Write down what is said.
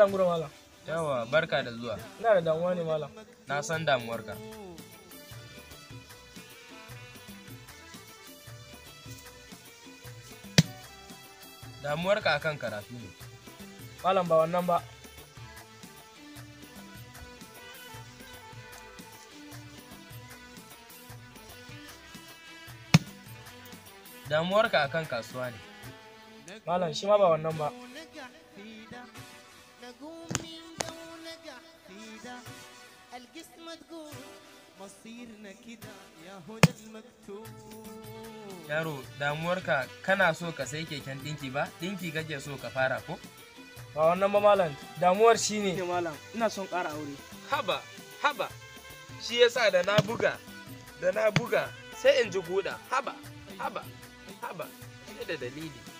Malam gura malam. Yawa, barka da zuwa. Ina da damuwa ne malam. Na san damuwarka. Damuwarka akan karatu ne. Malam ba wannan ba. Damuwarka akan kasuwa ne. Malam shi ma ba wannan ba. القسمة تقول مصيرنا كده يا هدى المكتوب Yaro, damuwarka kana so ka sai keken ɗinki ba? Ɗinki kake so ka fara ko? Ba wannan ba malam. Damuwar shi ne. malam. Ina son ƙara aure. Haba, haba. Shi yasa da na buga, da na buga sai in ji guda. Haba, haba, haba. Sai da dalili.